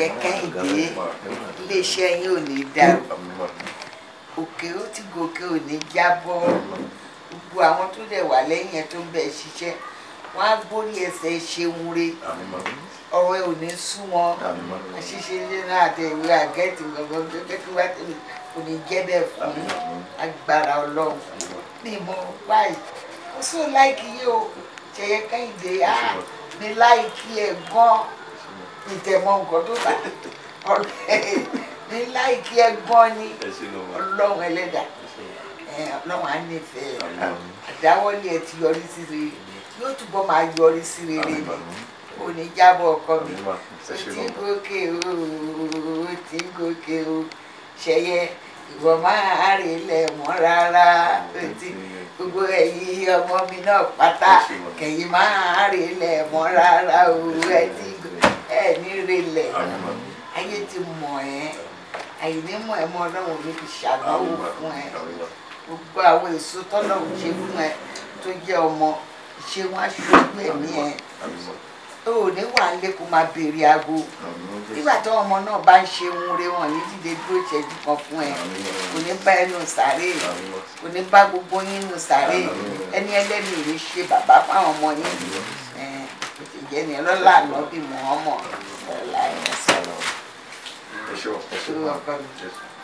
ṣẹyẹ kẹ́hìndé iléeṣẹ́ yín ò ní dàrú òkè ó ti gòkè ò ní jábọ́ gbogbo àwọn tó dẹ̀ wà lẹ́yìn ẹ̀ tó ń bẹ̀ ṣiṣẹ́ wọ́n á gbórí ẹsẹ̀ ṣeun re ọ̀rọ̀ ẹ̀ ò ní sú wọn àṣìṣe ilé náà àti ìwé àgẹ́tì gbọ̀ngàn gẹ́gẹ́ kí wá tẹ̀lé kò ní jẹ́ bẹ́ẹ̀ fún yín agbára ọlọ́run ní ìmọ̀ báyìí ó sì láìkí yìí o ṣẹyẹ kẹ́hìndé á ní láìkí ẹ̀ gan ìtẹ̀mọ́ nǹkan tó bá ọ̀rẹ́ ní láìkí ẹ̀ gan ni ọlọ́run ẹlẹ́dà ọlọ́run á nífẹ̀ẹ́ àdáwọ́lé ẹ̀ ti yọrí sí rere yóò túbọ̀ máa yọrí sí rere ni ò ní jábọ̀ ọkọ mi ó ti ń gòkè o ó ti ń gòkè o ṣẹyẹ ìwọ máa rè lẹ̀ mọ́ rárá ó ti gbogbo ẹ̀yin ọmọ mi náà pátá kẹ̀yìn máa rè lẹ̀ mọ́ rárá o ẹ ti ẹ ní rè lẹ̀ ayé ti mọ̀ ẹ́ àyìní mọ̀ ẹ́ mọ́ ọlọ́run mi fi ṣàdánwò fún ẹ gbogbo àwọn èso tọ́lọ́run ṣe fún ẹ tó jẹ́ ọmọ ṣé wọ́n á ṣojú ẹ̀mí ẹ o ò ní wà lé kó máa béèrè aago nígbà tí ọmọ náà bá ń ṣe ohun rẹ wọn ní dídé dúró ìṣẹ́jú kan fún ẹ kò ní bá ẹnu sàárè kò ní bá gbogbo yín nù sàárè ẹni ẹlẹ́ni ò ní ṣe bàbá fáwọn ọmọ yín ẹ kò sì jẹ́ ni ọlọ́lá àná bí mọ̀ ọ́mọ̀ ọ̀la ẹ̀ sọ̀rọ̀. ẹ ṣe wọ ẹ ṣe Ṣé wọ ọkọ mi?